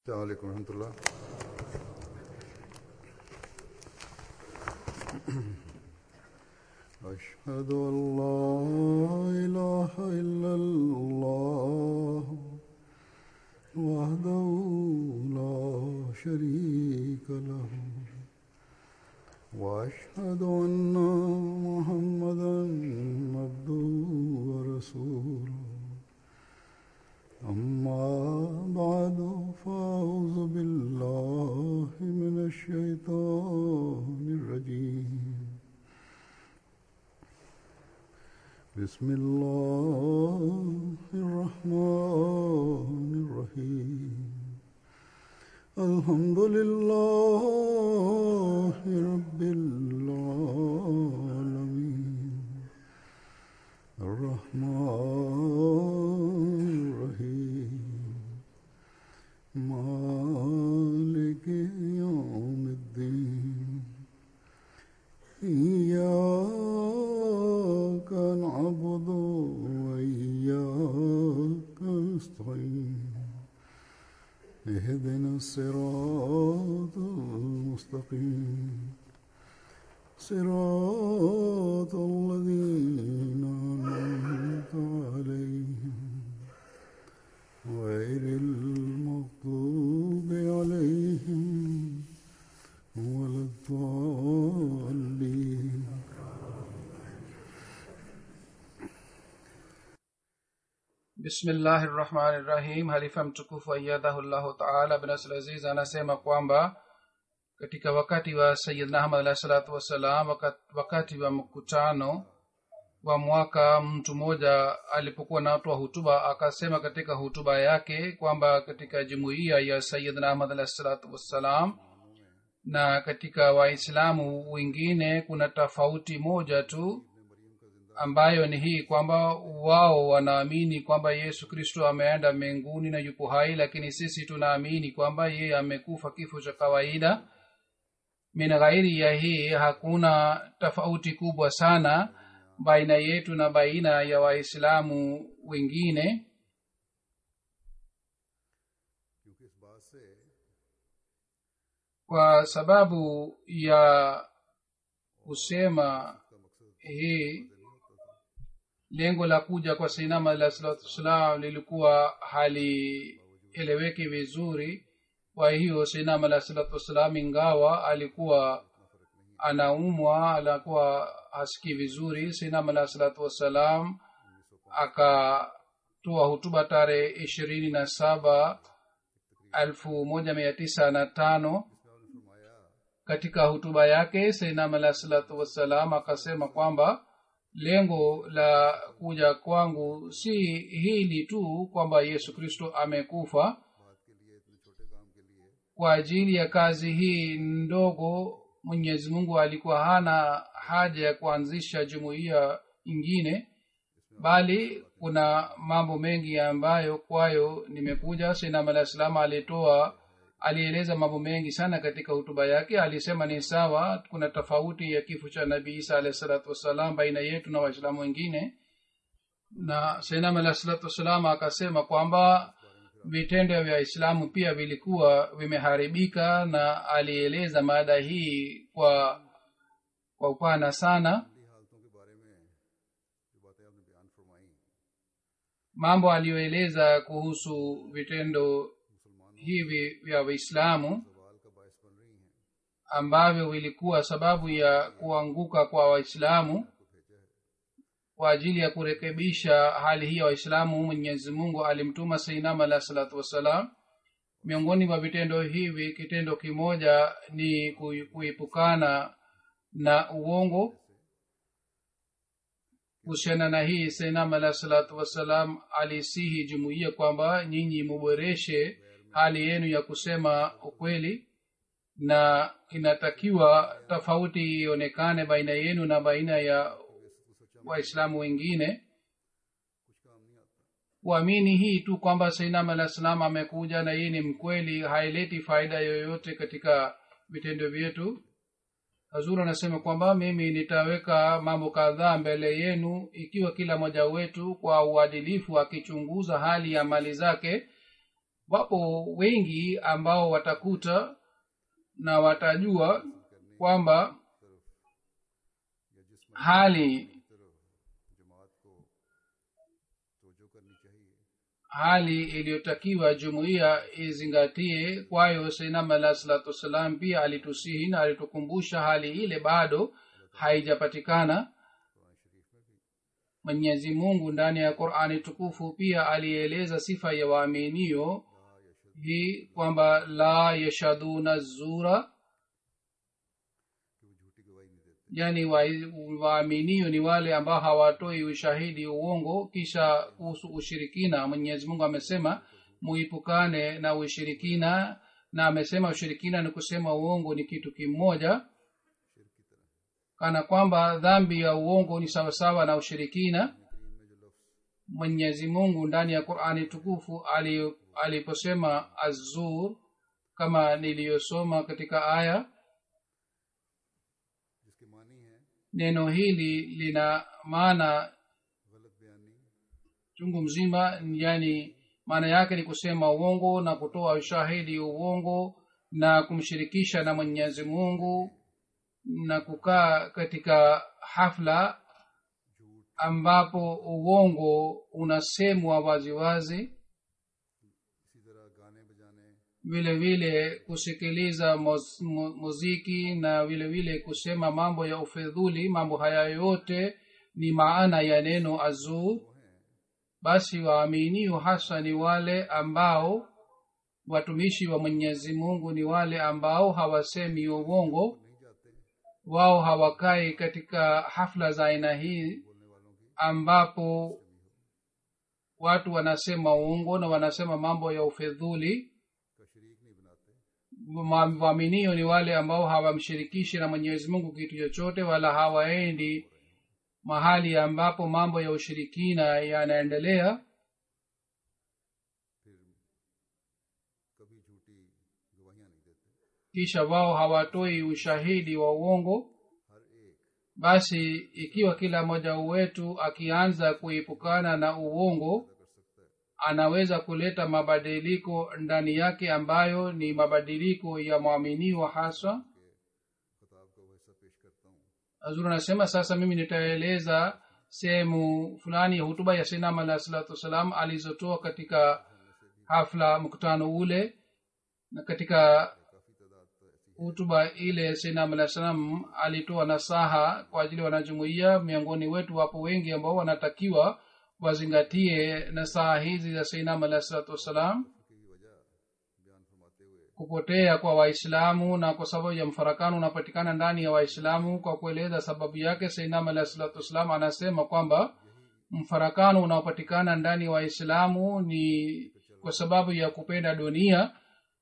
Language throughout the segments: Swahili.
السلام عليكم ورحمة الله أشهد أن لا إله إلا الله وحده لا شريك له وأشهد أن محمدا عبده ورسوله أما بعد فأعوذ بالله من الشيطان الرجيم بسم الله الرحمن الرحيم الحمد لله رب العالمين الرحمن الرحيم مالك يوم الدين إياك نعبد وإياك نستعين اهدنا الصراط المستقيم صراط الذين أنعمت عليهم غير المغضوب عليهم ولا الضالين bismillahi rahmani rahim halifa mtukufu ayadhahullahu taala binasl aziz anasema kwamba katika wakati wa sayidna ahmad alahi salatu wassalam wakati, wakati wa mkutano wa mwaka mtu mmoja alipokuwa natoa hutuba akasema katika hutuba yake kwamba katika jumuiya ya sayidna ahmad alahi salatu wassalam na katika waislamu wengine kuna tofauti moja tu ambayo ni hii kwamba wao wanaamini kwamba yesu kristo ameenda mbinguni na yupo hai lakini sisi tunaamini kwamba yeye amekufa kifo cha kawaida min ghairi ya hii hakuna tofauti kubwa sana baina yetu na baina ya waislamu wengine क्योंकि इस बात से kwa sababu ya kusema hii lengo la kuja kwa sainama alah salatu wassalam lilikuwa halieleweki vizuri kwa hiyo sainama alah salatu wassalam ingawa alikuwa anaumwa alikuwa hasikii vizuri sainama alah salatu wassalam akatoa hutuba tarehe ishirini na saba elfu moja mia tisa na tano katika hutuba yake sainam alah salatu wassalam akasema kwamba lengo la kuja kwangu si hili tu kwamba yesu kristo amekufa kwa ajili ya kazi hii ndogo mwenyezi mungu alikuwa hana haja ya kuanzisha jumuiya ingine bali kuna mambo mengi ambayo kwayo nimekuja sinam alah salam alitoa alieleza mambo mengi sana katika hutuba yake alisema ni sawa kuna tofauti ya kifo cha nabii isa alahi salatu wassalam baina yetu na waislamu wengine na sainam alah salatu wassalam akasema kwamba vitendo vya islamu pia vilikuwa vimeharibika na alieleza mada hii kwa kwa upana sana हालतों के बारे में जो बातें आपने बयान फरमाई mambo aliyoeleza kuhusu vitendo hivi vya waislamu सवाल का बायस बन रही हैं ambavyo vilikuwa sababu ya kuanguka kwa waislamu kwa ajili ya kurekebisha hali hii ya waislamu mwenyezi mungu alimtuma sainam alah salatu wassalam miongoni mwa vitendo hivi kitendo kimoja ni kui- kuepukana na uongo kuhusiana na hii sainam alah salatu wassalam alisihi jumuiya kwamba nyinyi muboreshe hali yenu ya kusema ukweli na inatakiwa tofauti ionekane baina yenu na baina ya waislamu wengine kuamini hii tu kwamba sainam alah salam amekuja na yeye ni mkweli haileti faida yoyote katika vitendo vyetu hazur anasema kwamba mimi nitaweka mambo kadhaa mbele yenu ikiwa kila mmoja wetu kwa uadilifu akichunguza hali ya mali zake wapo wengi ambao watakuta na watajua kwamba या जिस hali तरफ जमात को तोजो करनी चाहिए hali iliyotakiwa jumuiya izingatie kwayo sainam alah salatu wassalam pia alitusihi na alitukumbusha hali ile bado haijapatikana mwenyezi mungu ndani ya qurani tukufu pia alieleza sifa ya waaminio hii kwamba la yashaduna zura कि वो झूठी गवाही नहीं देते yani wa- waaminio ni wale ambao hawatoi ushahidi uongo kisha kuhusu ushirikina mwenyezi mungu amesema muipukane na ushirikina na amesema ushirikina ni kusema uongo ni kitu kimoja kana kwamba dhambi ya uongo ni sawasawa na ushirikina mwenyezi mungu ndani ya qurani tukufu ali- aliposema azur kama niliyosoma katika aya जिसके मानी है neno hili lina maana गलत बयानी chungu mzima yani maana yake ni kusema uongo na kutoa ushahidi uongo na kumshirikisha na mwenyezi mungu na kukaa katika hafla ambapo uongo unasemwa waziwazi इसी तरह गाने बजाने vile vile kusikiliza muz- mu- muziki na vile vile kusema mambo ya ufedhuli mambo haya yote ni maana ya neno azur basi waaminio hasa ni wale ambao watumishi wa mwenyezi mungu ni wale ambao hawasemi uongo wao hawakai katika hafla za aina hii ambapo watu wanasema uongo na wanasema mambo ya ufedhuli का शरीक नहीं बनाते Ma- waaminio ni wale ambao hawamshirikishi na mwenyezi mungu kitu chochote wala hawaendi mahali ambapo mambo ya ushirikina yanaendelea फिर कभी झूठी गवाहियां नहीं देते kisha wao hawatoi ushahidi wa uongo हर एक basi ikiwa kila mmoja wetu akianza kuepukana na uongo कर सकता है anaweza kuleta mabadiliko ndani yake ambayo ni mabadiliko ya mwaminiwa haswa खताब का वो हिस्सा पेश करता हूँ azuri anasema sasa mimi nitaeleza sehemu fulani ya hutuba ya sinam alah salatu wassalam alizotoa katika hafla mkutano ule na katika काफी तादाद तो ऐसी hutuba ile sinam alah salam alitoa nasaha kwa ajili ya wanajumuia miongoni wetu wapo wengi ambao wanatakiwa wazingatie nasaha hizi za sinam alah salatu wassalam की वजह बयान फरमाते हुए kupotea kwa waislamu na kwa sababu ya mfarakano unapatikana ndani ya waislamu kwa kueleza sababu yake sainam alahi salatu wassalam anasema kwamba mfarakano unaopatikana ndani ya waislamu ni kwa sababu ya kupenda dunia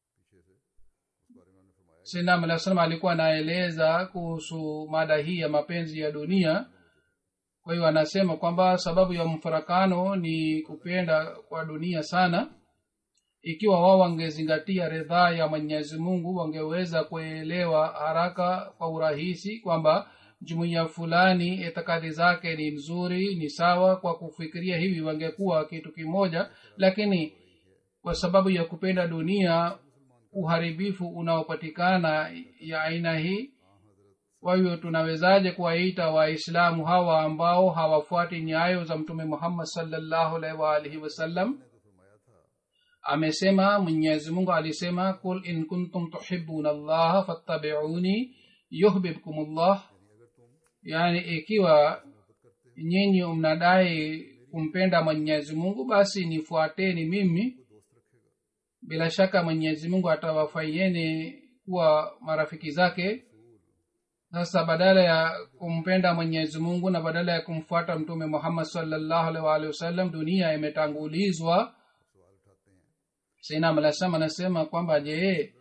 sainam alahi salam alikuwa anaeleza kuhusu mada hii ya mapenzi ya dunia kwa hiyo anasema kwamba sababu ya mfarakano ni kupenda kwa dunia sana ikiwa wao wangezingatia ridhaa ya mwenyezi mungu wangeweza kuelewa haraka kwa urahisi kwamba jumuiya fulani itikadi zake ni mzuri ni sawa kwa kufikiria hivi wangekuwa kitu kimoja lakini kwa sababu ya kupenda dunia uharibifu unaopatikana ya aina hii kwa hiyo tunawezaje kuwaita waislamu hawa ambao hawafuati nyayo za mtume muhammad salllahu alaihi waalihi wasallam amesema mwenyezi mungu alisema kul in kuntum tuhibuna llaha fattabiuni yuhbibkum llah yaani ikiwa nyinyi mnadai kumpenda mwenyezi mungu basi nifuateni mimi bila shaka mwenyezi mungu atawafaieni kuwa marafiki zake sasa badala ya kumpenda mwenyezi mungu na badala ya kumfuata mtume muhammad salllahu alaihi waalihi wasallam dunia imetangulizwa sainam alasam anasema kwamba je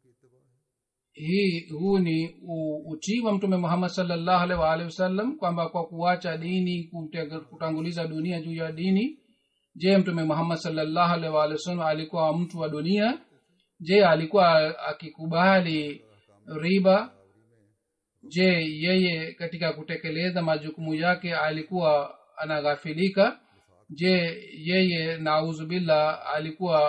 hii huu ni u- utii wa mtume muhammad salllahu alaihi waalihi wasallam kwamba kwa kuacha dini kute- kutanguliza dunia juu ya dini je mtume muhammad salllahu alaihi waalihi wasallam alikuwa mtu wa dunia je alikuwa akikubali riba je yeye katika kutekeleza majukumu yake alikuwa anaghafilika je yeye nauzubillah alikuwa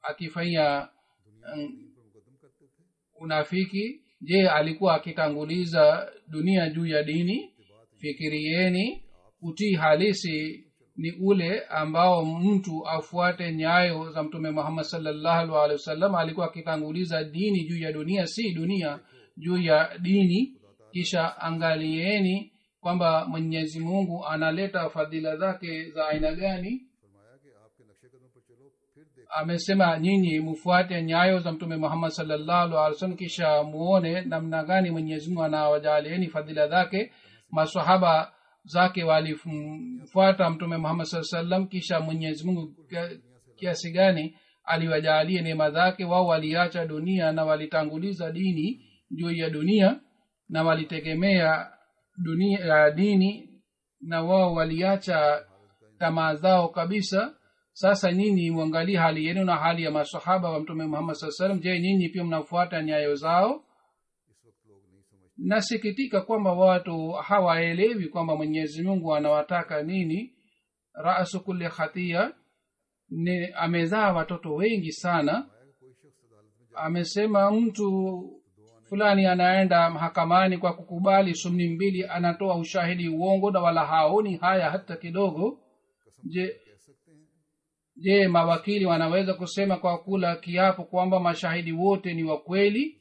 akifanya um, unafiki je alikuwa akitanguliza dunia juu ya dini fikirieni utii halisi ni ule ambao mtu afuate nyayo za mtume muhammad salllahu alehi wasallam alikuwa akitanguliza dini juu ya dunia si dunia juu ya dini kisha angalieni kwamba mwenyezi mungu analeta fadhila zake za aina gani फरमाया कि आपके नक्शे कदम पर चलो फिर देख amesema nyinyi mfuate nyayo za mtume muhammad salllahu alih wasallam kisha muone namna gani mwenyezi mungu anawajalieni fadhila zake masahaba zake walimfuata mtume muhammad saa salam kisha mwenyezi mungu kia- kiasi gani aliwajalia neema zake wao waliacha dunia na walitanguliza dini juu ya dunia na walitegemea dunia ya dini na wao waliacha tamaa zao kabisa sasa nyinyi mwangalie hali yenu na hali ya masahaba wa mtume muhammad saa salam je nyinyi pia mnafuata nyayo zao nasikitika kwamba watu hawaelewi kwamba mwenyezi mungu anawataka nini rasu kulli khatia ni amezaa watoto wengi sana amesema mtu fulani anaenda mahakamani kwa kukubali sumni mbili anatoa ushahidi uongo na wala haoni haya hata kidogo je je mawakili wanaweza kusema kwa kula kiapo kwamba mashahidi wote ni wa kweli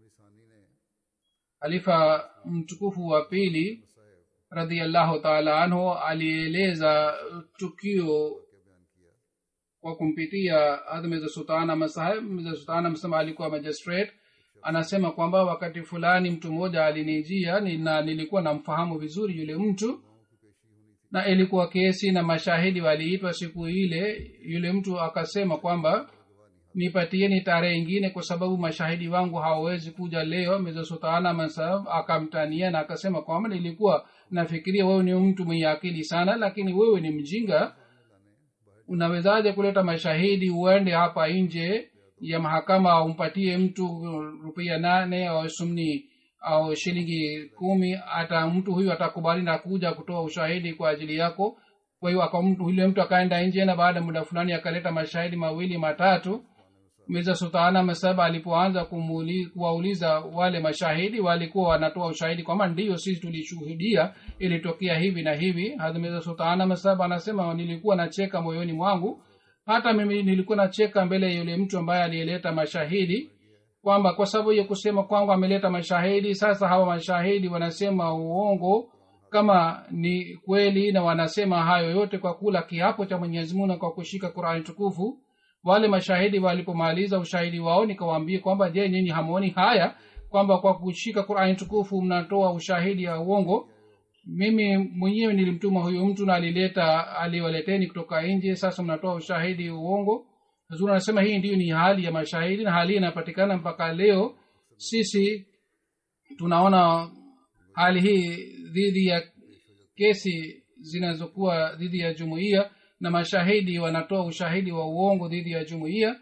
halifa mtukufu wa pili radiallahu taala anhu alieleza tukio kwa kumpitia admeza sultana masahib mza sultana msema alikuwa magistrate anasema kwamba wakati fulani mtu mmoja alinijia ni- na nilikuwa namfahamu vizuri yule mtu na ilikuwa kesi na mashahidi waliitwa siku ile yule mtu akasema kwamba nipatieni tarehe ingine kwa sababu mashahidi wangu hawawezi kuja leo meza sultana masahib akamtania na akasema kwamba nilikuwa nafikiria wewe ni mtu mwenye akili sana lakini wewe ni mjinga unawezaje kuleta mashahidi uende hapa nje ya mahakama umpatie mtu rupia nane au sumni au shilingi kumi hata mtu huyu atakubali na kuja kutoa ushahidi kwa ajili yako kwa hiyo aka mtu yule mtu akaenda nje na baada ya muda fulani akaleta mashahidi mawili matatu mirza sultana masaba alipoanza kumuli- kuwauliza wale mashahidi walikuwa wanatoa ushahidi kwamba ndiyo sisi tulishuhudia ilitokea hivi na hivi hadi mirza sultana masaba anasema nilikuwa nacheka moyoni mwangu hata mimi nilikuwa nacheka mbele ya yule mtu ambaye aliyeleta mashahidi kwamba kwa sababu ya kusema kwangu ameleta mashahidi sasa hawa mashahidi wanasema uongo kama ni kweli na wanasema hayo yote kwa kula kiapo cha mwenyezi mungu na kwa kushika qurani tukufu wale mashahidi walipomaliza ushahidi wao nikawaambia kwamba je nyinyi hamwoni haya kwamba kwa kushika qurani tukufu mnatoa ushahidi ya uongo mimi mwenyewe nilimtuma huyu mtu na alileta aliwaleteni kutoka nje sasa mnatoa ushahidi uongo huzuri anasema hii ndiyo ni hali ya mashahidi na hali hii inapatikana mpaka leo sisi tunaona hali hii dhidi ya kesi zinazokuwa dhidi ya jumuiya na mashahidi wanatoa ushahidi wa uongo dhidi ya jumuiya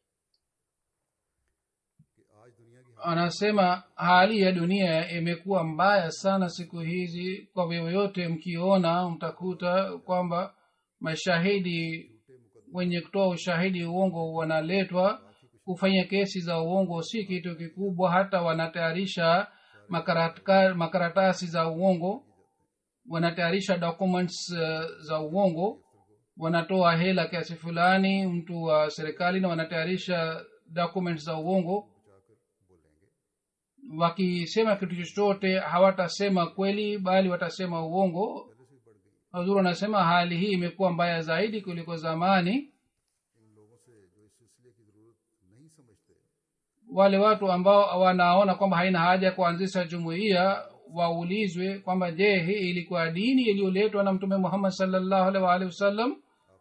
anasema hali ya dunia imekuwa mbaya sana siku hizi kwa yoyote mkiona mtakuta kwamba mashahidi wenye kutoa ushahidi uongo wanaletwa kufanya kesi za uongo si kitu kikubwa hata wanatayarisha makaratka- makaratasi za uongo wanatayarisha documents uh, za uongo wanatoa hela kiasi fulani mtu wa serikali na wanatayarisha documents za uongo wakisema kitu chochote hawatasema kweli bali watasema uongo hazuru anasema hali hii imekuwa mbaya zaidi kuliko zamani wale watu ambao wanaona kwamba haina haja ya kuanzisha jumuiya waulizwe kwamba je hii ilikuwa dini iliyoletwa na mtume muhammad salllahu alaihi waalihi wasallam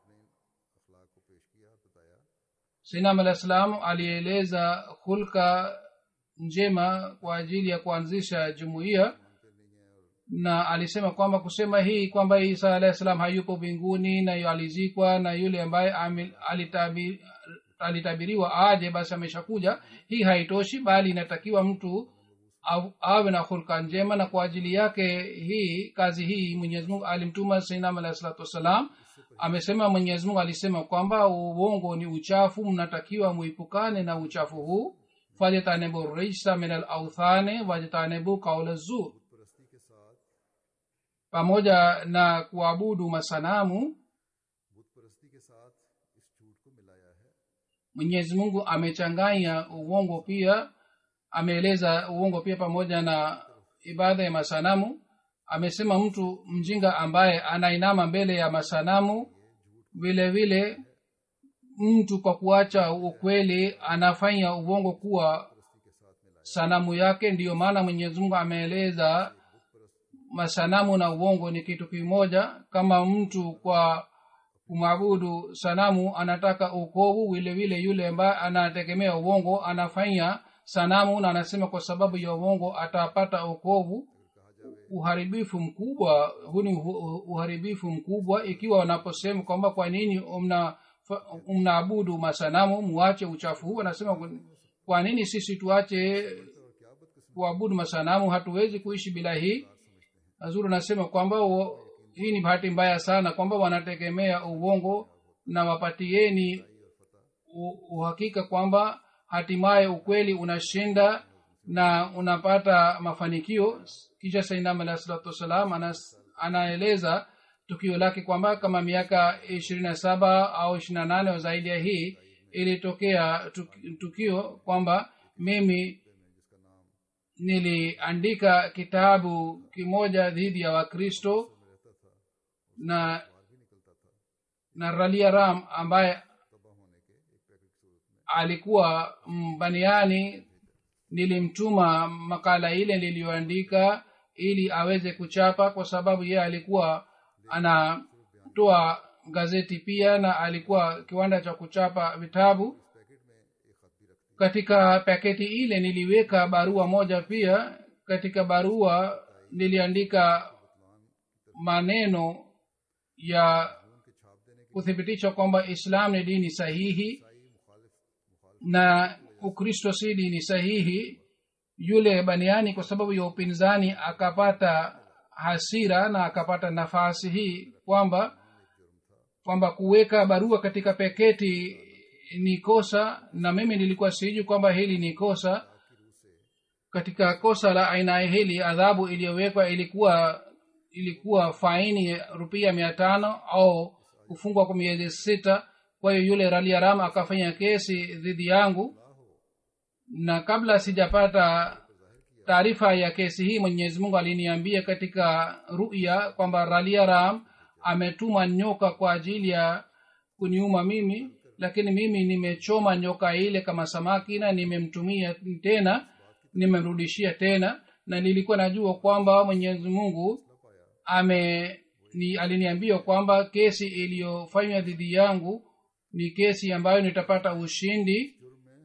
sinam alah salam alieleza hulka njema kwa ajili ya kuanzisha jumuiya na alisema kwamba kusema hii kwamba isa alahi salam hayupo mbinguni na yu alizikwa na yule ambaye ame- alitabi- alitabiriwa aje basi ameshakuja hii haitoshi bali inatakiwa mtu au- awe na hulka njema na kwa ajili yake hii kazi hii mwenyezi mungu alimtuma sainam alahi salatu wassalam amesema mwenyezi mungu alisema kwamba uongo ni uchafu mnatakiwa muipukane na uchafu huu fajtanibu rijsa min alauthane wajtanibu kaula zur परस्ती के साथ pamoja na kuabudu masanamu बुत परस्ती के साथ इस झूठ को मिलाया है mwenyezi mungu amechanganya uongo pia ameeleza uongo pia pamoja na ibada ya masanamu amesema mtu mjinga ambaye anainama mbele ya masanamu vile vile mtu kwa kuacha ukweli anafanya uongo kuwa sanamu yake ndiyo maana mwenyezi mungu ameeleza masanamu na uongo ni kitu kimoja kama mtu kwa kumwabudu sanamu anataka ukovu vile vile yule ambaye anategemea uongo anafanya sanamu na anasema kwa sababu ya uongo atapata ukovu uharibifu mkubwa huu ni uhu- uharibifu mkubwa ikiwa wanaposema kwamba kwa nini mna mnaabudu masanamu muache uchafu huu anasema kwa nini sisi tuache kuabudu masanamu hatuwezi kuishi bila hii azuri anasema kwamba wo- hii ni bahati mbaya sana kwamba wanategemea uongo na wapatieni u- uhakika kwamba hatimaye ukweli unashinda na unapata mafanikio kisha sainam alahi salatu wassalam anas- anaeleza tukio lake kwamba kama miaka ishirini na saba au ishiri na nane au zaidi ya hii ilitokea tuk- tukio kwamba mimi niliandika kitabu kimoja dhidi ya wakristo na na ralia ram ambaye alikuwa mbaniani nilimtuma makala ile niliyoandika ili aweze kuchapa kwa sababu yeye alikuwa anatoa gazeti pia na alikuwa kiwanda cha kuchapa vitabu katika paketi ile niliweka barua moja pia katika barua niliandika maneno ya kuthibitisha kwamba islam ni dini sahihi na ukristo si dini sahihi yule baniani kwa sababu ya upinzani akapata hasira na akapata nafasi hii kwamba kwamba kuweka barua katika peketi ni kosa na mimi nilikuwa sijui kwamba hili ni kosa katika kosa la aina hili adhabu iliyowekwa ilikuwa ilikuwa faini rupia mia tano au kufungwa kwa miezi sita kwa hiyo yule raliaram akafanya kesi dhidi yangu na kabla sijapata taarifa ya kesi hii mwenyezi mungu aliniambia katika ruya kwamba raliaram ametuma nyoka kwa ajili ya kuniuma mimi lakini mimi nimechoma nyoka ile kama samaki na nimemtumia tena nimemrudishia tena na nilikuwa najua kwamba mwenyezi mungu ame ni aliniambia kwamba kesi iliyofanywa dhidi yangu ni kesi ambayo nitapata ushindi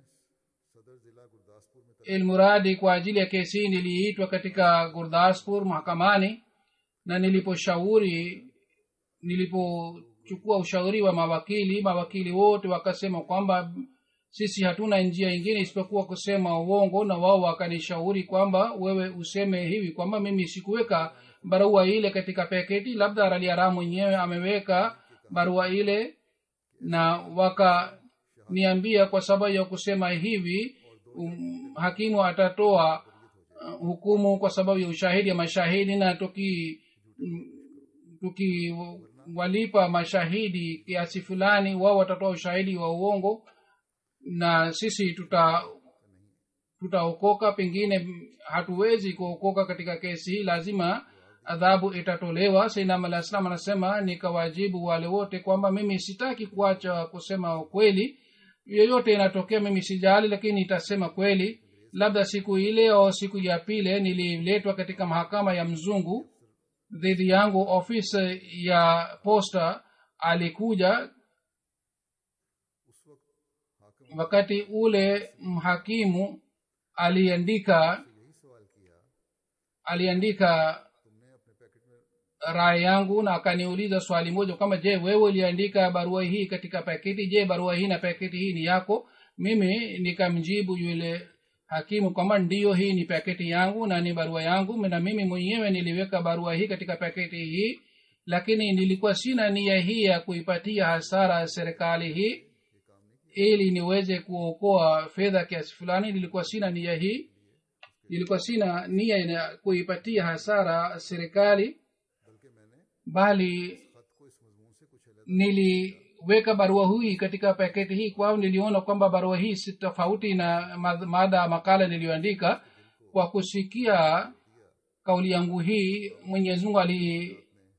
ilmuradi kwa ajili ya kesi hii niliitwa katika gurdaspur mahakamani na niliposhauri nilipochukua ushauri wa mawakili mawakili wote wakasema kwamba sisi hatuna njia ingine isipokuwa kusema uongo na wao wakanishauri kwamba wewe useme hivi kwamba mimi sikuweka barua ile katika paketi labda raliara mwenyewe ameweka barua ile na wakaniambia kwa sababu ya kusema hivi um, hakimu atatoa uh, hukumu kwa sababu ya ushahidi ya mashahidi na tuki mm, tukiwalipa mashahidi kiasi fulani wao watatoa ushahidi wa uongo na sisi tuta tutaokoka pengine hatuwezi kuokoka katika kesi hii lazima adhabu itatolewa sainam alah salam anasema nikawajibu wale wote kwamba mimi sitaki kuacha kusema kweli yoyote inatokea mimi sijali lakini nitasema kweli labda siku ile au siku ya pile nililetwa katika mahakama ya mzungu dhidi yangu ofisi ya posta alikuja wakati ule mhakimu aliandika aliandika raya yangu na akaniuliza swali moja kwamba je wewe uliandika barua hii katika paketi je barua hii na paketi hii ni yako mimi nikamjibu yule hakimu kwamba ndiyo hii ni paketi yangu na ni barua yangu na mimi mwenyewe niliweka barua hii katika paketi hii lakini nilikuwa sina nia hii ya kuipatia hasara serikali hii ili niweze kuokoa fedha kiasi fulani nilikuwa sina nia hii nilikuwa sina nia ya kuipatia hasara serikali bali niliweka barua hii katika paketi hii kwao niliona kwamba barua hii si tofauti na mad- mada makala niliyoandika kwa kusikia kauli yangu hii mwenyezi mungu ali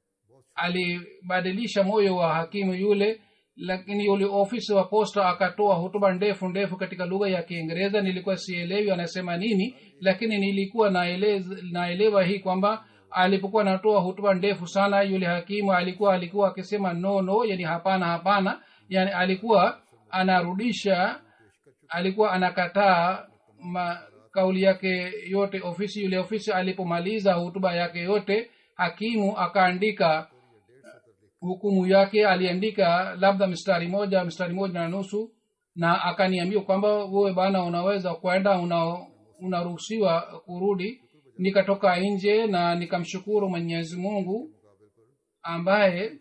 alibadilisha moyo wa hakimu yule lakini yule ofisa wa posta akatoa hutuba ndefu ndefu katika lugha ya kiingereza nilikuwa sielewi anasema nini lakini nilikuwa naeleza, naelewa hii kwamba alipokuwa anatoa hutuba ndefu sana yule hakimu alikuwa alikuwa akisema no no yani hapana hapana yani alikuwa anarudisha alikuwa anakataa ma, kauli yake yote ofisi yule ofisi alipomaliza hutuba yake yote hakimu akaandika hukumu yake aliandika labda mstari moja mstari moja na nusu na akaniambia kwamba wewe bana unaweza kwenda una unaruhusiwa kurudi nikatoka nje na nikamshukuru mwenyezi mungu ambaye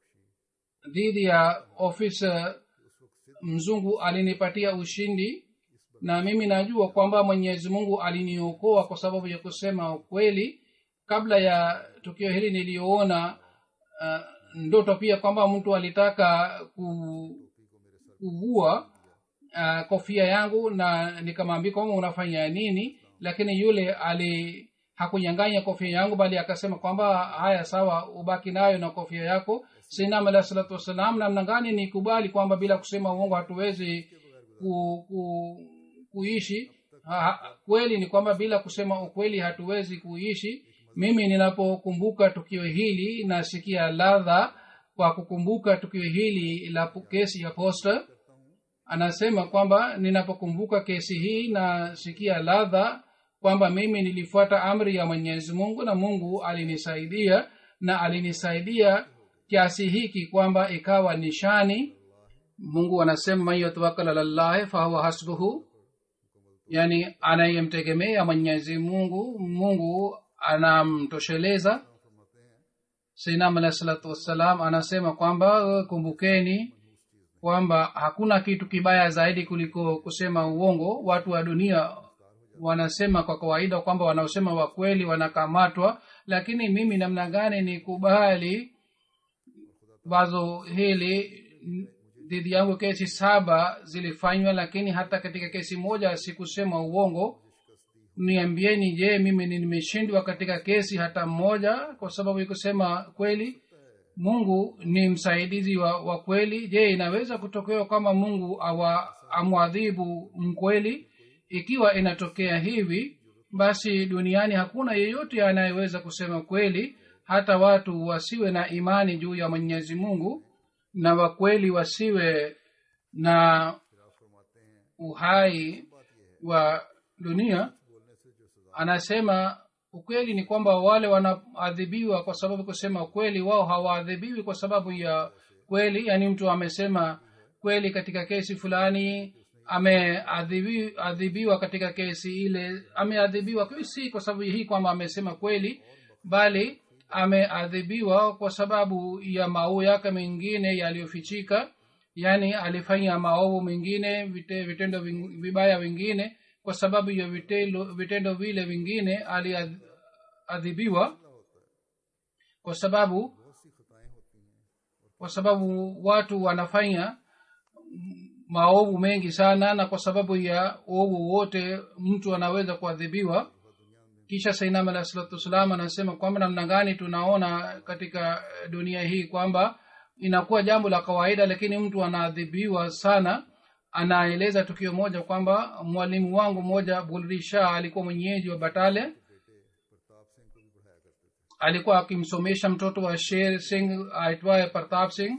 dhidi ya ofisa mzungu alinipatia ushindi na mimi najua kwamba mwenyezi mungu aliniokoa kwa sababu ya kusema ukweli kabla ya tukio hili niliyoona uh, ndoto pia kwamba mtu alitaka ku, kuvua uh, kofia yangu na nikamwambia kwamba unafanya nini lakini yule ali hakunyanganya kofia yangu bali akasema kwamba haya sawa ubaki nayo na kofia yako sinam alah salatu wassalam namna gani ni kubali kwamba bila kusema uongo hatuwezi ku, ku, kuishi ha, ha, kweli ni kwamba bila kusema ukweli hatuwezi kuishi mimi ninapokumbuka tukio hili nasikia ladha kwa kukumbuka tukio hili la pu- kesi ya posta anasema kwamba ninapokumbuka kesi hii nasikia ladha kwamba mimi nilifuata amri ya mwenyezi mungu na mungu alinisaidia na alinisaidia kiasi hiki kwamba ikawa nishani mungu anasema man yatawakal alallahi fahuwa hasbuhu yani anayemtegemea mwenyezi mungu mungu anamtosheleza sainam alahi salatu wassalam anasema kwamba kumbukeni kwamba hakuna kitu kibaya zaidi kuliko kusema uongo watu wa dunia wanasema kwa kawaida kwamba wanaosema wakweli wanakamatwa lakini mimi namna gani nikubali wazo hili dhidi yangu kesi saba zilifanywa lakini hata katika kesi moja sikusema uongo niambieni je mimi nimeshindwa katika kesi hata mmoja kwa sababu ya kusema kweli mungu ni msaidizi wa, wa kweli je inaweza kutokea kwamba mungu awa amwadhibu mkweli ikiwa inatokea hivi basi duniani hakuna yeyote anayeweza kusema kweli hata watu wasiwe na imani juu ya mwenyezi mungu na wakweli wasiwe na uhai wa dunia anasema ukweli ni kwamba wale wanaadhibiwa kwa sababu kusema kweli wao hawaadhibiwi kwa sababu ya kweli yaani mtu amesema kweli katika kesi fulani ameadhibiwa katika kesi ile ameadhibiwa si kwa sababu hii kwamba amesema kweli bali ameadhibiwa kwa sababu ya maovu yake mengine yaliyofichika yaani alifanya maovu mengine vite, vitendo ving- vibaya vingine kwa sababu ya vitendo, vitendo vile vingine aliadhibiwa kwa sababu kwa sababu watu wanafanya maovu mengi sana na kwa sababu ya ovu wote mtu anaweza kuadhibiwa kisha sainam alah salatu wassalam anasema kwamba namna gani tunaona katika dunia hii kwamba inakuwa jambo la kawaida lakini mtu anaadhibiwa sana anaeleza tukio moja kwamba mwalimu wangu mmoja bulrisha alikuwa mwenyeji wa batale alikuwa akimsomesha mtoto wa sher singh aitwaye partap singh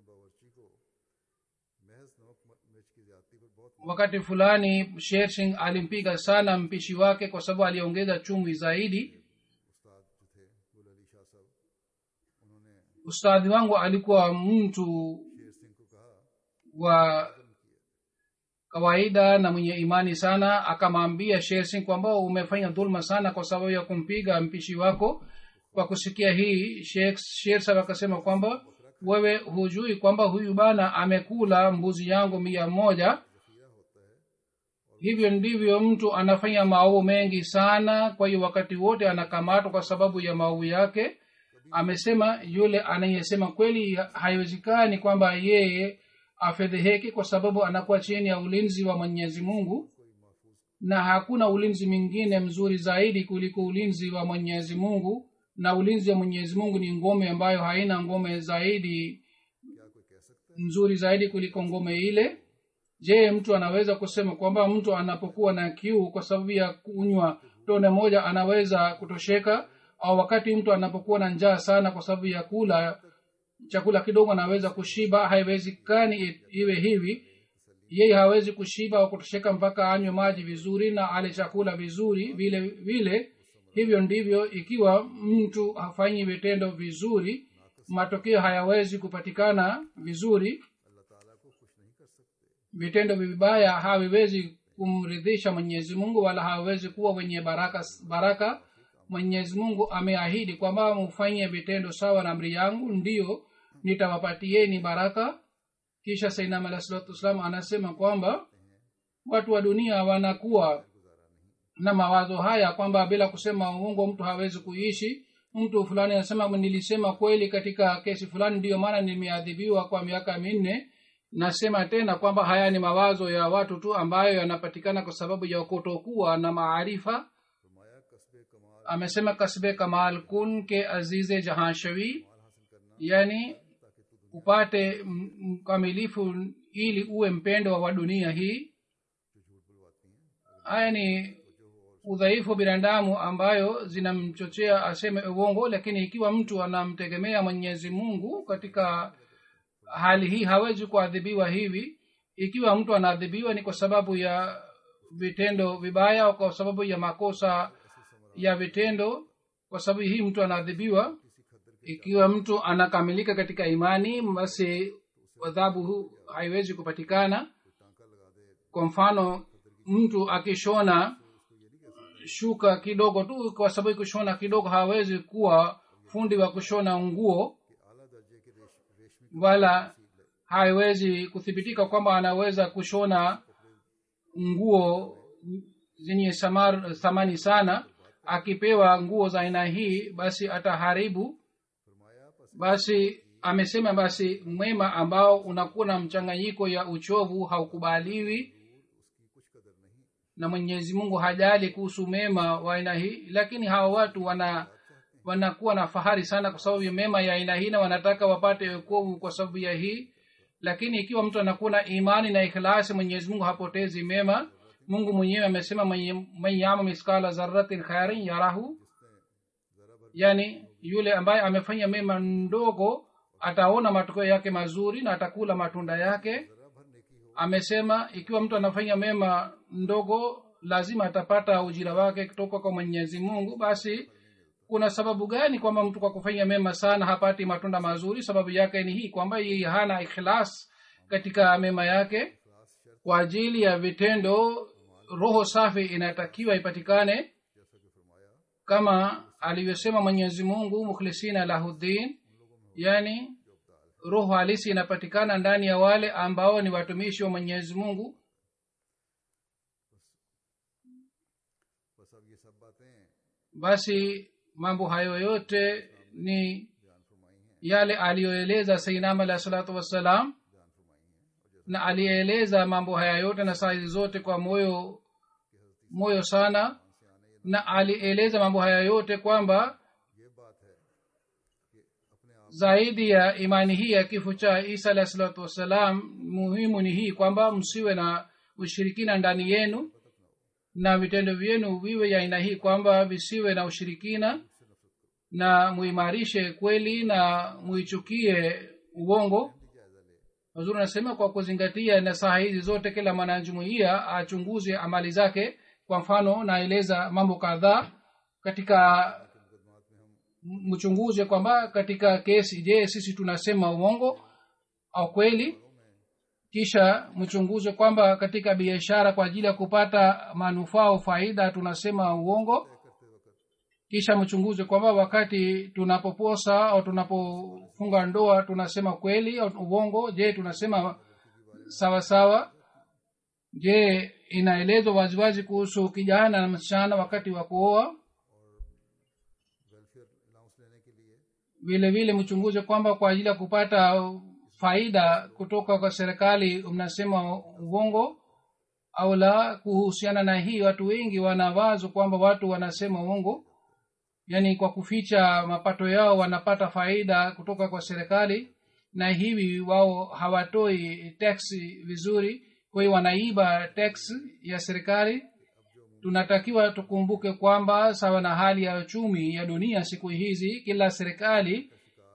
wakati fulani sher singh alimpiga sana mpishi wake kwa sababu aliongeza chumvi zaidi ustadhi wangu alikuwa mtu wa kawaida na mwenye imani sana akamwambia sher singh kwamba umefanya dhulma sana kwa sababu ya kumpiga mpishi wako kwa kusikia hii sheikh sher sab akasema kwamba wewe hujui kwamba huyu bana amekula mbuzi yangu mia moja hivyo ndivyo mtu anafanya maovu mengi sana kwa hiyo wakati wote anakamatwa kwa sababu ya maovu yake amesema yule anayesema kweli haiwezekani kwamba yeye afedheheke kwa sababu anakuwa chini ya ulinzi wa mwenyezi mungu na hakuna ulinzi mwingine mzuri zaidi kuliko ulinzi wa mwenyezi mungu na ulinzi wa mwenyezi mungu ni ngome ambayo haina ngome zaidi nzuri zaidi kuliko ngome ile je mtu anaweza kusema kwamba mtu anapokuwa na kiu kwa sababu ya kunywa tone moja anaweza kutosheka au wakati mtu anapokuwa na njaa sana kwa sababu ya kula chakula kidogo anaweza kushiba haiwezekani iwe hivi yeye hawezi kushiba au kutosheka mpaka anywe maji vizuri na ale chakula vizuri vile vile hivyo ndivyo ikiwa mtu hafanyi vitendo vizuri matokeo hayawezi kupatikana vizuri vitendo vibaya haviwezi kumridhisha mwenyezi mungu wala hawezi kuwa wenye baraka baraka mwenyezi mungu ameahidi kwamba mufanye vitendo sawa na amri yangu ndiyo nitawapatieni baraka kisha sainam alah salatu wassalam anasema kwamba watu wa dunia wanakuwa na mawazo haya kwamba bila kusema uongo mtu hawezi kuishi mtu fulani anasema nilisema kweli katika kesi fulani ndiyo maana nimeadhibiwa kwa miaka minne nasema tena kwamba haya ni mawazo ya watu tu ambayo yanapatikana kwa sababu ya kutokuwa na maarifa amesema kasbe kamal kun ke azize jahanshawi yani upate mkamilifu ili uwe mpendo wa dunia hii haya ni udhaifu binadamu ambayo zinamchochea aseme uongo lakini ikiwa mtu anamtegemea mwenyezi mungu katika hali hii hawezi kuadhibiwa hivi ikiwa mtu anaadhibiwa ni kwa sababu ya vitendo vibaya au kwa sababu ya makosa ya vitendo kwa sababu hii mtu anaadhibiwa ikiwa mtu anakamilika katika imani basi adhabu haiwezi kupatikana kwa mfano mtu akishona shuka kidogo tu kwa sababu kushona kidogo hawezi kuwa fundi wa kushona nguo wala haiwezi kuthibitika kwamba anaweza kushona nguo zenye thamani sana akipewa nguo za aina hii basi ataharibu basi amesema basi mwema ambao unakuwa na mchanganyiko ya uchovu haukubaliwi na mwenyezi mungu hajali kuhusu mema wa aina hii lakini hawa watu wana wanakuwa na fahari sana kwa sababu ya mema ya aina hii na wanataka wapate wokovu kwa sababu ya hii lakini ikiwa mtu anakuwa na imani na ikhlasi mwenyezi mungu hapotezi mema mungu mwenyewe amesema man yama miskala zaratin khairin yarahu yani yule ambaye amefanya mema ndogo ataona matokeo yake mazuri na atakula matunda yake amesema ikiwa mtu anafanya mema ndogo lazima atapata ujira wake kutoka kwa mwenyezi mungu basi kuna sababu gani kwamba mtu kwa kufanya mema sana hapati matunda mazuri sababu yake ni hii kwamba yeye hana ikhlas katika mema yake kwa ajili ya vitendo roho safi inatakiwa ipatikane kama alivyosema mwenyezi mungu mukhlisina lahuddin yani roho halisi inapatikana ndani ya wale ambao ni watumishi wa mwenyezi mungu basi mambo hayo yote ni yale aliyoeleza sainam alah salatu wassalam na aliyeeleza mambo haya yote na saa hizi zote kwa moyo moyo sana na alieleza mambo haya yote kwamba zaidi ya imani hii ya kifo cha isa alah salatu wassalam muhimu ni hii kwamba msiwe na ushirikina ndani yenu na vitendo vyenu viwe ya aina hii kwamba visiwe na ushirikina na muimarishe kweli na muichukie uongo wazuri anasema kwa kuzingatia nasaha hizi zote kila mwanajumuia achunguze amali zake kwa mfano naeleza mambo kadhaa katika mchunguze kwamba katika kesi je sisi tunasema uongo au kweli kisha mchunguze kwamba katika biashara kwa ajili ya kupata manufaa au faida tunasema uongo kisha mchunguze kwamba wakati tunapoposa au tunapofunga ndoa tunasema kweli au uongo je tunasema sawa sawa je inaelezwa waziwazi kuhusu kijana na msichana wakati wa kuoa welfare allowance लेने के लिए vile vile mchunguze kwamba kwa ajili ya kupata faida kutoka kwa serikali mnasema uongo au la kuhusiana na hii watu wengi wana wazo kwamba watu wanasema uongo yaani kwa kuficha mapato yao wanapata faida kutoka kwa serikali na hivi wao hawatoi tax vizuri kwa hiyo wanaiba tax ya serikali tunatakiwa tukumbuke kwamba sawa na hali ya uchumi ya dunia siku hizi kila serikali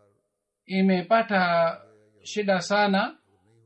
imepata shida sana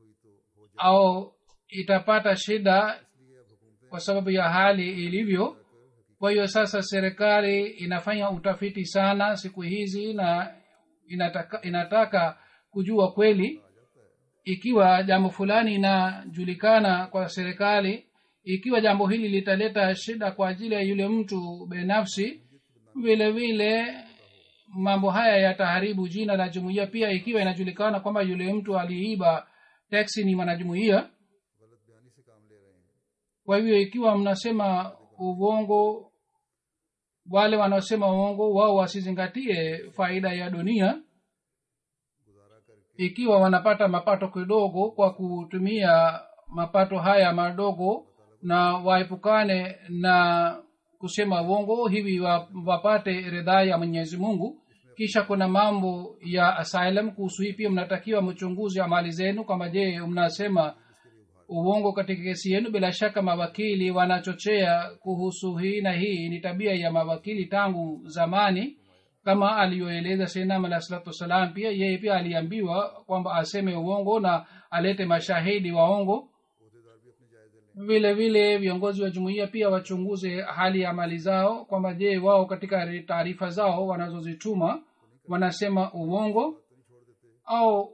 au itapata shida kwa sababu ya hali ilivyo kwa hiyo sasa serikali inafanya utafiti sana siku hizi na inataka, inataka kujua kweli ikiwa jambo fulani inajulikana kwa serikali ikiwa jambo hili litaleta shida kwa ajili ya yule mtu binafsi vile vile mambo haya yataharibu jina la jumuiya pia ikiwa inajulikana kwamba yule mtu aliiba teksi ni mwanajumuiya गलत बयानी से काम ले रहे हैं kwa hivyo ikiwa mnasema uongo wale wanaosema uongo wao wasizingatie faida ya dunia गुजारा करके ikiwa wanapata mapato kidogo kwa kutumia mapato haya madogo na waepukane na kusema uongo hivi wa- wapate ridhaa ya mwenyezi mungu kisha kuna mambo ya asylum kuhusu hii pia mnatakiwa mchunguzi amali zenu kwamba je mnasema uongo katika kesi yenu bila shaka mawakili wanachochea kuhusu hii na hii ni tabia ya mawakili tangu zamani kama aliyoeleza senam alah salatu wassalam pia yeye pia aliambiwa kwamba aseme uongo na alete mashahidi waongo अहदेदार भी अपने जायजे लें vile vile viongozi wa jumuiya pia wachunguze hali ya mali zao kwamba je wao katika taarifa zao wanazozituma wanasema uongo au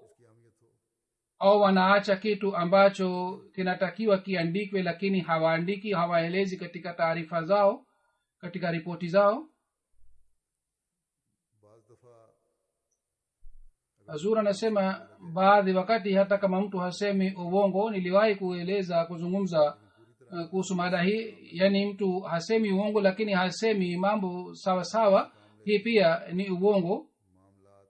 au wanaacha kitu ambacho kinatakiwa kiandikwe lakini hawaandiki hawaelezi katika taarifa zao katika ripoti zao बाज दफा azur anasema baadhi wakati hata kama mtu hasemi uongo niliwahi kueleza kuzungumza uh, kuhusu mada hii yaani mtu hasemi uongo lakini hasemi mambo sawa sawa hii pia ni uongo मामलात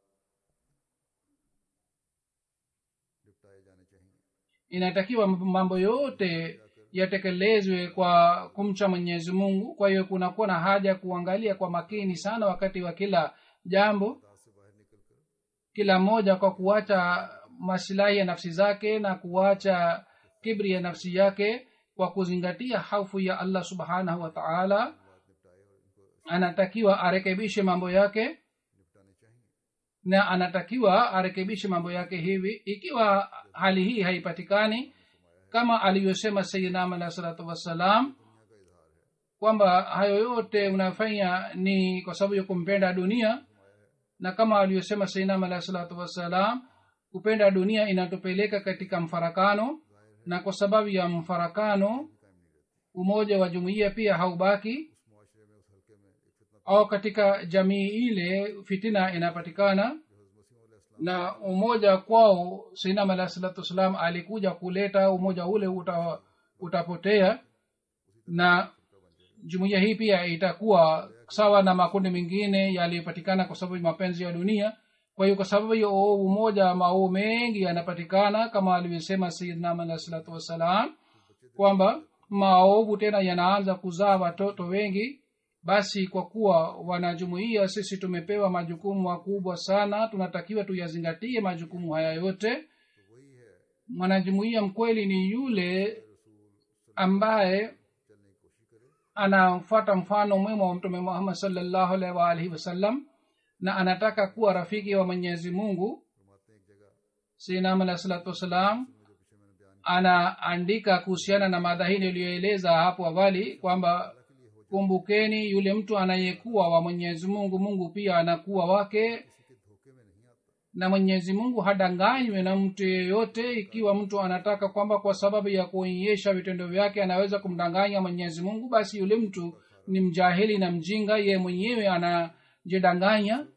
निपटाए जाने चाहिए inatakiwa mambo yote yatekelezwe kwa kumcha mwenyezi mungu kwa hiyo kunakuwa na haja ya kuangalia kwa makini sana wakati wa kila jambo दास से बाहर निकल कर kila mmoja kwa kuacha masilahi ya nafsi zake na kuacha kibri ya nafsi yake kwa kuzingatia haufu ya allah subhanahu wa taala बात निपटाए और इनको anatakiwa arekebishe mambo yake निपटाने चाहिए na anatakiwa arekebishe mambo yake hivi ikiwa hali hii haipatikani kama alivyosema sayidinam alah salatu wassalam kwamba hayo yote unafanya ni kwa sababu ya kumpenda dunia na kama aliyosema sayidinam alah salatu wassalam kupenda dunia inatupeleka katika mfarakano na kwa sababu ya mfarakano umoja wa jumuiya pia haubaki मुआशरे में उस हल्के में एक फितना au katika jamii ile fitina inapatikana na umoja kwao sainam alah salatu wassalam alikuja kuleta umoja ule uta, utapotea na jumuiya hii pia itakuwa sawa na makundi mengine yaliyopatikana kwa sababu ya mapenzi ya dunia kwa hiyo kwa sababu ya umoja mauu mengi yanapatikana kama alivyosema sayidnam alah salatu wassalam kwamba maovu tena yanaanza kuzaa watoto wengi basi kwa kuwa wanajumuia sisi tumepewa majukumu makubwa sana tunatakiwa tuyazingatie majukumu haya yote mwanajumuia mkweli ni yule ambaye anafuata mfano mwema wa mtume muhammad salllahu alaihi waalihi wasallam na anataka kuwa rafiki wa mwenyezi mungu sinam alah salatu wassalam anaandika kuhusiana na mada hii niliyoeleza hapo awali kwamba kumbukeni yule mtu anayekuwa wa mwenyezi mungu mungu pia anakuwa wake na mwenyezi mungu hadanganywe na mtu yeyote ikiwa mtu anataka kwamba kwa sababu ya kuonyesha vitendo vyake anaweza kumdanganya mwenyezi mungu basi yule mtu ni mjahili na mjinga ye mwenyewe anajidanganya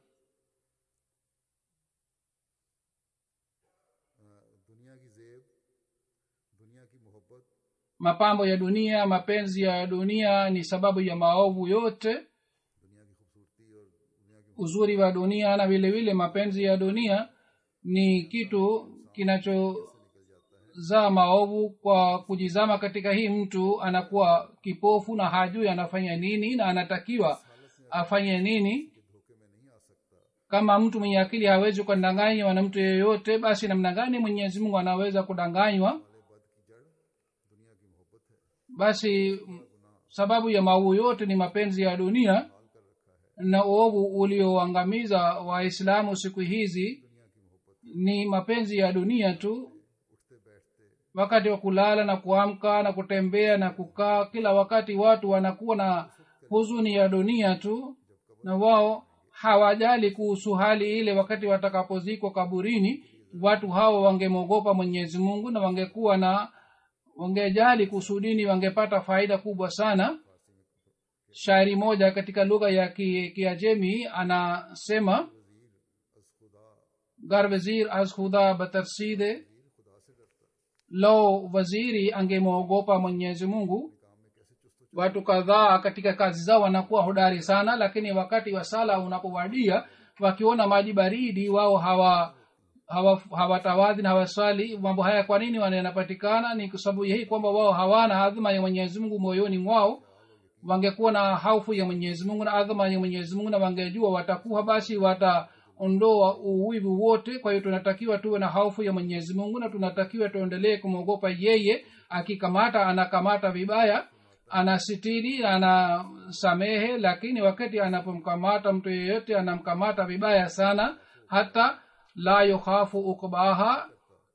दुनिया की जेब दुनिया की मोहब्बत mapambo ya dunia mapenzi ya dunia ni sababu ya maovu yote दुनिया की खूबसूरती और दुनिया की uzuri wa dunia na vile vile mapenzi ya dunia ni kitu kinachozaa maovu kwa kujizama katika hii mtu anakuwa kipofu na hajui anafanya nini na anatakiwa afanye nini धोखे में नहीं आ सकता kama mtu mwenye akili hawezi kudanganywa na mtu yeyote basi namna gani mwenyezi mungu anaweza kudanganywa बद की जड़ दुनिया की मोहब्बत है basi m- sababu ya maovu yote ni mapenzi ya dunia na uovu ulioangamiza waislamu siku hizi ni mapenzi ya dunia tu wakati wa kulala na kuamka na kutembea na kukaa kila wakati watu wanakuwa na huzuni ya dunia tu na wao hawajali kuhusu hali ile wakati watakapozikwa kaburini watu hao wangemwogopa mwenyezi mungu na wangekuwa na wangejali kuhusu dini wangepata faida kubwa sana shairi moja katika lugha ya ki- kiajemi anasema gar wazir az khuda batarside lo waziri angemwogopa mwenyezi mungu watu kadhaa katika kazi zao wanakuwa hodari sana lakini wakati wa sala unapowadia wakiona maji baridi wao hawa hawa- hawatawadhi na hawaswali mambo haya kwa nini wana- yanapatikana ni kwa sababu hii kwamba wao hawana adhma ya mwenyezi mungu moyoni mwao wangekuwa na haufu ya mwenyezi mungu na adhma ya mwenyezi mungu na wangejua watakuwa basi wataondoa uwivu wote kwa hiyo tunatakiwa tuwe na haufu ya mwenyezi mungu na tunatakiwa tuendelee kumwogopa yeye akikamata anakamata vibaya anasitiri anasamehe lakini wakati anapomkamata mtu yeyote anamkamata vibaya sana hata la yukhafu ukbaha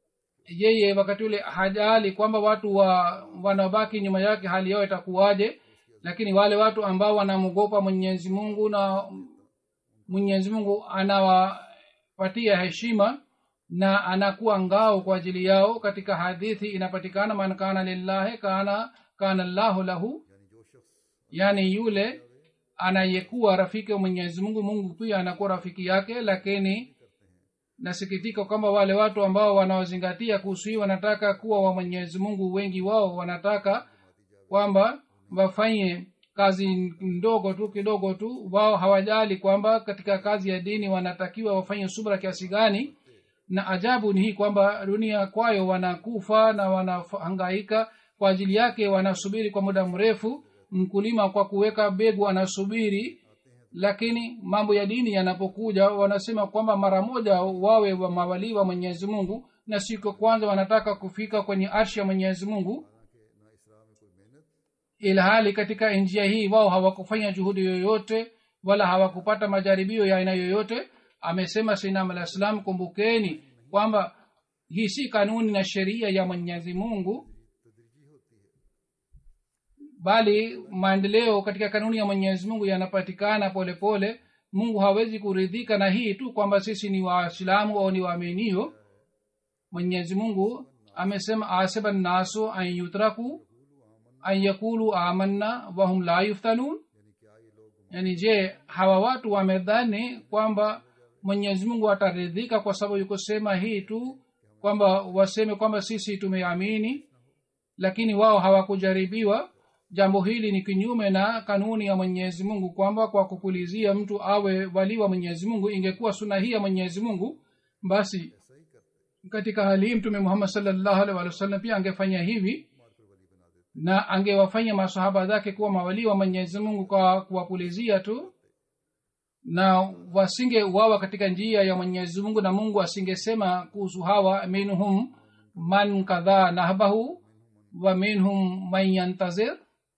yeye wakati ule hajali kwamba watu wa wanabaki nyuma yake hali yao itakuwaje lakini wale watu ambao wanamwogopa mwenyezi mungu na mwenyezi mungu anawapatia heshima na anakuwa ngao kwa ajili yao katika hadithi inapatikana man kana lillahi kana kana llahu lahu यानी जो शख्स yani yule anayekuwa rafiki wa mwenyezi mungu mungu pia anakuwa rafiki yake lakini nasikitika kwamba wale watu ambao wanaozingatia kuhusu hii wanataka kuwa wa mwenyezi mungu wengi wao wanataka kwamba wafanye kazi ndogo tu kidogo tu wao hawajali kwamba katika kazi ya dini wanatakiwa wafanye subra kiasi gani na ajabu ni hii kwamba dunia kwayo wanakufa na wanahangaika kwa ajili yake wanasubiri kwa muda mrefu mkulima kwa kuweka begu anasubiri lakini mambo ya dini yanapokuja wanasema kwamba mara moja wawe wa mawalii wa mwenyezi mungu na siku ya kwanza wanataka kufika kwenye arshi ya mwenyezi mungu ना इसरा में कोई मेहनत ilhali katika njia hii wao hawakufanya juhudi yoyote wala hawakupata majaribio ya aina yoyote amesema sinam alah salam kumbukeni kwamba hii si kanuni na sheria ya mwenyezi mungu bali maendeleo katika kanuni ya mwenyezi mungu yanapatikana polepole mungu hawezi kuridhika na hii tu kwamba sisi ni waislamu au ni waaminio mwenyezi mungu amesema aseba nnasu an yutraku an yakulu amanna wahum la yuftanun yani je hawa watu wamedhani kwamba mwenyezi mungu ataridhika kwa sababu yukusema hii tu kwamba waseme kwamba sisi tumeamini lakini wao hawakujaribiwa jambo hili ni kinyume na kanuni ya mwenyezi mungu kwamba kwa kupulizia mtu awe wali wa mwenyezi mungu ingekuwa suna hii ya mwenyezi mungu basi katika hali hii mtume muhammad salllahu alih walih wasallam pia angefanya hivi na angewafanya masahaba zake kuwa mawalii wa mwenyezi mungu kwa kuwapulizia tu na wasingeuawa katika njia ya mwenyezi mungu na mungu asingesema kuhusu hawa minhum man kadhaa nahbahu wa minhum man yantazir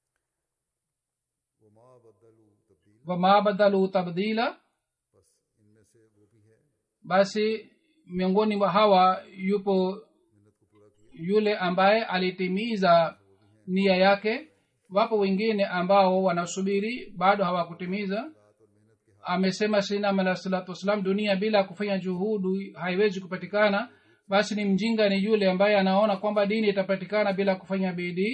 वमा बदलू तब्दील wama badalu tabdila बस इनमें से वो भी है basi miongoni mwa hawa yupo yule ambaye alitimiza nia yake wapo wengine ambao wanasubiri bado hawakutimiza amesema sinam alah salatu wassalam dunia bila kufanya juhudi haiwezi kupatikana basi ni mjinga ni yule ambaye anaona kwamba dini itapatikana bila kufanya bidii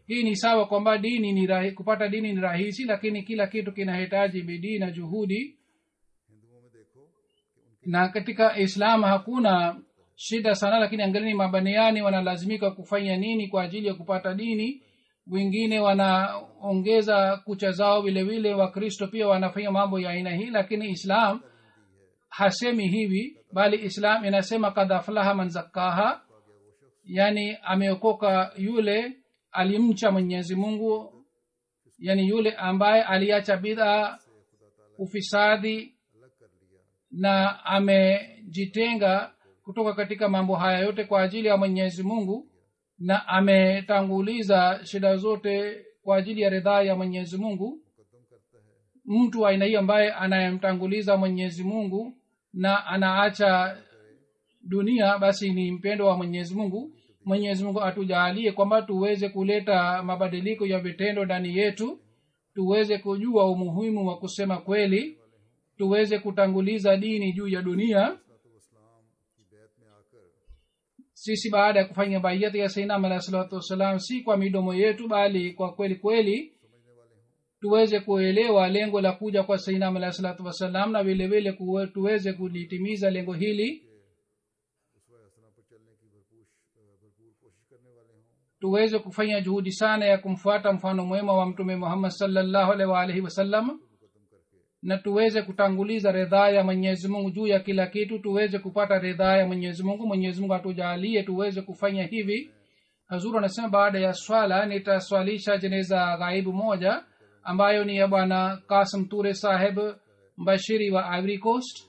hii ni sawa kwamba dini ni rahi, kupata dini ni rahisi lakini kila kitu kinahitaji bidii na juhudi हिंदुओं में देखो कि उनके na katika islam hakuna shida sana lakini angalini mabaniani wanalazimika kufanya nini kwa ajili ya kupata dini wengine wanaongeza kucha zao vile vile wakristo pia wanafanya mambo ya aina hii lakini islam hasemi hivi bali islam inasema kad aflaha man zakkaha yani ameokoka yule alimcha mwenyezi mungu yani yule ambaye aliacha bidhaa ufisadi अलग कर लिया na amejitenga kutoka katika mambo haya yote kwa ajili ya mwenyezi mungu na ametanguliza shida zote kwa ajili ya ridhaa ya mwenyezi mungu मुकदम करता है mtu wa aina hiyo ambaye anayemtanguliza mwenyezi mungu na anaacha dunia basi ni mpendo wa mwenyezi mungu mwenyezi mungu atujaalie kwamba tuweze kuleta mabadiliko ya vitendo ndani yetu tuweze kujua umuhimu wa kusema kweli tuweze kutanguliza dini juu ya dunia इस्लाम की बैत में आकर sisi baada ya kufanya baiyati ya sainam alahi salatu wassalam si kwa midomo yetu bali kwa kweli kweli tuweze kuelewa lengo la kuja kwa sainam alahi salatu wassalam na vile vile kuwe- tuweze kulitimiza lengo hili उसवा हसना पर चलने की भरपूर भरपूर कोशिश करने वाले हों tuweze kufanya juhudi sana ya kumfuata mfano mwema wa mtume muhammad salllahu alaihi waalihi wasallam मुकदम करके na tuweze kutanguliza ridhaa ya mwenyezi mungu juu ya kila kitu tuweze kupata ridhaa ya mwenyezi mungu mwenyezi mungu atujaalie tuweze kufanya hivi hazuru anasema baada ya swala nitaswalisha jeneza ghaibu moja ambayo ni ya bwana kasim ture saheb mbashiri wa ivory coast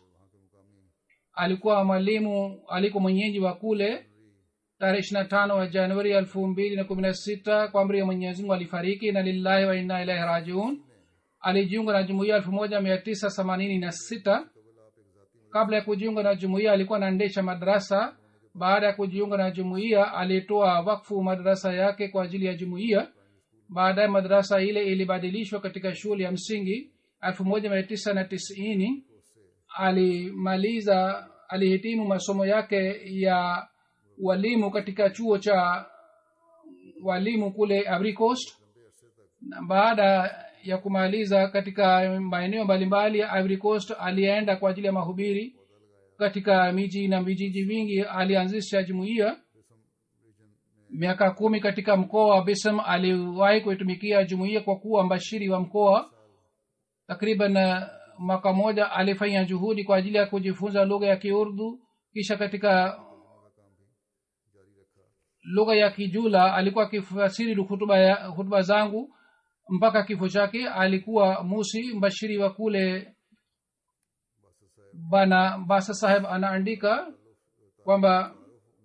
alikuwa mwalimu alikuwa mwenyeji wa kule tarehe ishirina tano wa januari elfu mbili na kumi na sita kwa amri ya mwenyezi mungu alifariki na lillahi wa inna ilahi rajiun alijiunga na jumuiya elfu moja mia tisa themanini na sita kabla ya kujiunga na jumuiya alikuwa anaendesha madarasa baada ya kujiunga na jumuiya alitoa wakfu madarasa yake kwa ajili ya jumuiya baadaye madarasa ile ilibadilishwa katika shule ya msingi elfu moja mia tisa na tisini alimaliza alihitimu masomo yake ya walimu katika chuo cha walimu kule Ivory Coast na baada ya kumaliza katika maeneo mbalimbali ya Ivory Coast alienda kwa ajili ya mahubiri katika miji na vijiji vingi alianzisha jumuiya miaka kumi katika mkoa wa bisam aliwahi kuitumikia jumuiya kwa kuwa mbashiri wa mkoa takriban uh, mwaka moja alifanya juhudi kwa ajili ya kujifunza lugha ya kiurdu kisha katika lugha ya kijula alikuwa akifasiri hutuba, ya, hutuba zangu mpaka kifo chake alikuwa musi mbashiri wa kule bana basa saheb anaandika kwamba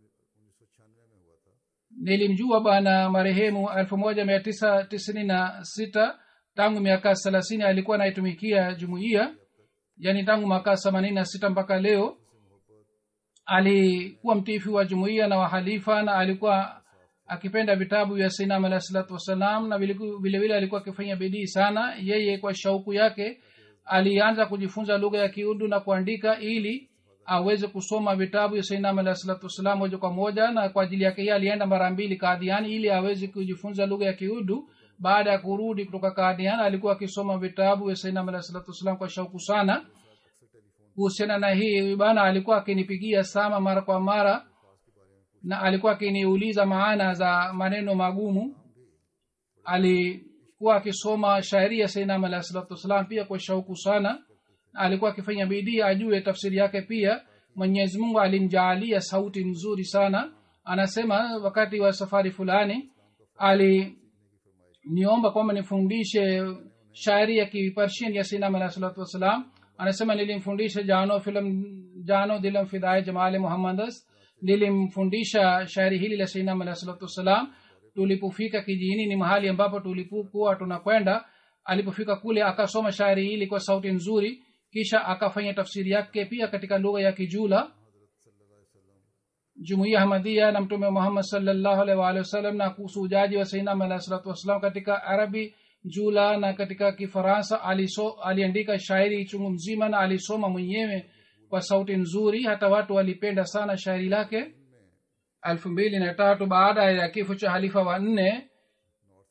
nilimjua bwana marehemu elfu moja mia tisa tisini na sita tangu miaka thelathini alikuwa anaitumikia jumuiya yani tangu mwaka themanini na sita mpaka leo alikuwa mtiifu wa jumuiya na wahalifa na alikuwa akipenda vitabu vya sinam alahi salatu wassalam na vilevile alikuwa akifanya bidii sana yeye kwa shauku yake alianza kujifunza lugha ya kiudu na kuandika ili aweze kusoma vitabu vya sainam alahi salatu wassalam moja kwa moja na kwa ajili yake yeye alienda mara mbili kadhiani ili aweze kujifunza lugha ya kiudu baada ya kurudi kutoka kadhian alikuwa akisoma vitabu vya sainam alahi salatu wassalam kwa shauku sana kuhusiana na hii bana alikuwa akinipigia sama mara kwa mara na alikuwa akiniuliza maana za maneno magumu alikuwa akisoma shairi ya sainam alahi salatu wassalam pia kwa shauku sana na alikuwa akifanya bidii ajue tafsiri yake pia mwenyezi mungu alimjaalia sauti nzuri sana anasema wakati wa safari fulani aliniomba kwamba nifundishe shairi ya kipersian ya sainam alahi salatu wassalam anasema nilimfundisha jano filam jano dilam fidaye jamale muhammadas nilimfundisha shairi hili la sainam alahi salatu wassalam tulipofika kijini ni mahali ambapo tulipokuwa tunakwenda alipofika kule akasoma shairi hili kwa sauti nzuri kisha akafanya tafsiri yake pia katika lugha ya kijula jumuiya hamadia na mtume muhammad salllahu alaihi waalihi wasallam na kuhusu ujaji wa sainam alahi salatu wassalam katika arabi jula na katika kifaransa aliso, aliandika shairi chungu mzima na alisoma mwenyewe kwa sauti nzuri hata watu walipenda sana shairi lake elfu mbili na tatu baada ya kifo cha halifa wa nne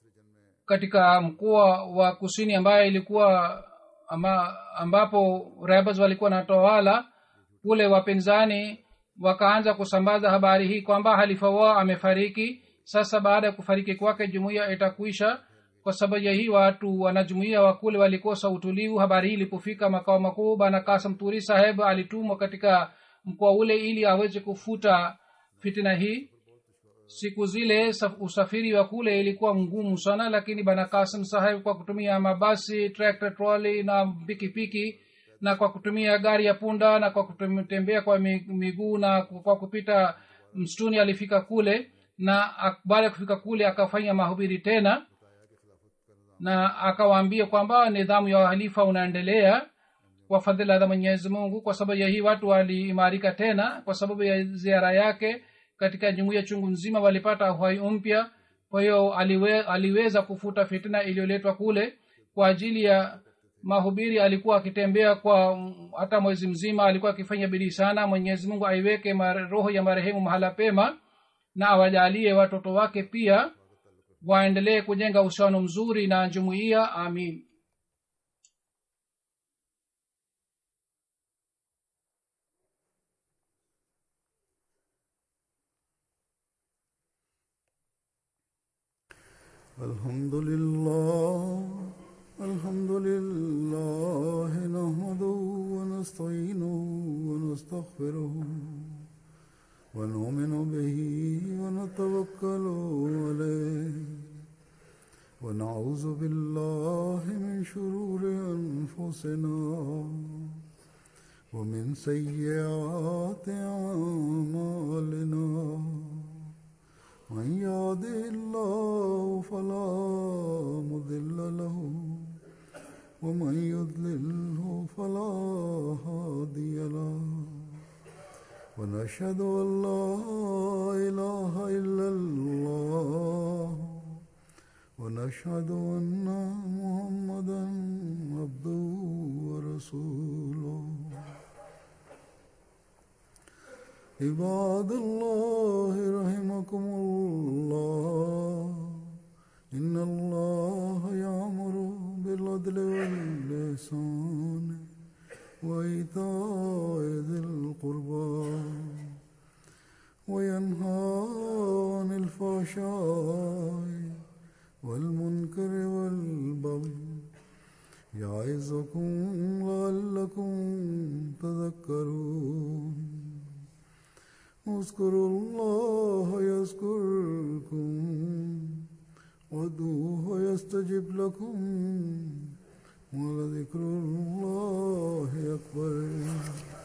katika mkoa wa kusini ambaye ilikuwa ama, ambapo rebels walikuwa natawala kule wapinzani wakaanza kusambaza habari hii kwamba halifa wao amefariki sasa baada ya kufariki kwake jumuiya itakuisha kwa sababu ya hii watu wanajumuia wa kule walikosa utulivu habari hii ilipofika makao makuu bana kasam turi saheb alitumwa katika mkoa ule ili aweze kufuta fitina hii siku zile usafiri wa kule ilikuwa mgumu sana lakini bana kasim saheb kwa kutumia mabasi tractor trolley na pikipiki na kwa kutumia gari ya punda na kwa kutembea kwa miguu na kwa kupita msituni alifika kule na baada ya kufika kule akafanya mahubiri tena na akawaambia kwamba nidhamu ya halifa unaendelea kwa fadhila za mwenyezi mungu kwa sababu ya hii watu waliimarika tena kwa sababu ya ziara yake katika jumuiya chungu nzima walipata uhai mpya kwa hiyo aliwe, aliweza kufuta fitina iliyoletwa kule kwa ajili ya mahubiri alikuwa akitembea kwa hata mwezi mzima alikuwa akifanya bidii sana mwenyezi mungu aiweke roho ya marehemu mahala pema na awajalie watoto wake pia waendelee kujenga uhusiano mzuri na jumuiya amin الحمد لله الحمد لله نحمده ونستعينه ونستغفره ونؤمن به ونتوكل عليه ونعوذ بالله من شرور أنفسنا ومن سيئات أعمالنا من يهده الله فلا مضل له ومن يضلله فلا هادي له ونشهد ان لا اله الا الله ونشهد ان محمدا عبده ورسوله عباد الله رحمكم الله إن الله يأمر بالعدل واللسان وإيتاء ذي القربى وينهى عن الفحشاء والمنكر والبغي يعظكم لعلكم تذكرون اذكروا الله يذكركم وادعوه يستجب لكم ولذكر الله أكبر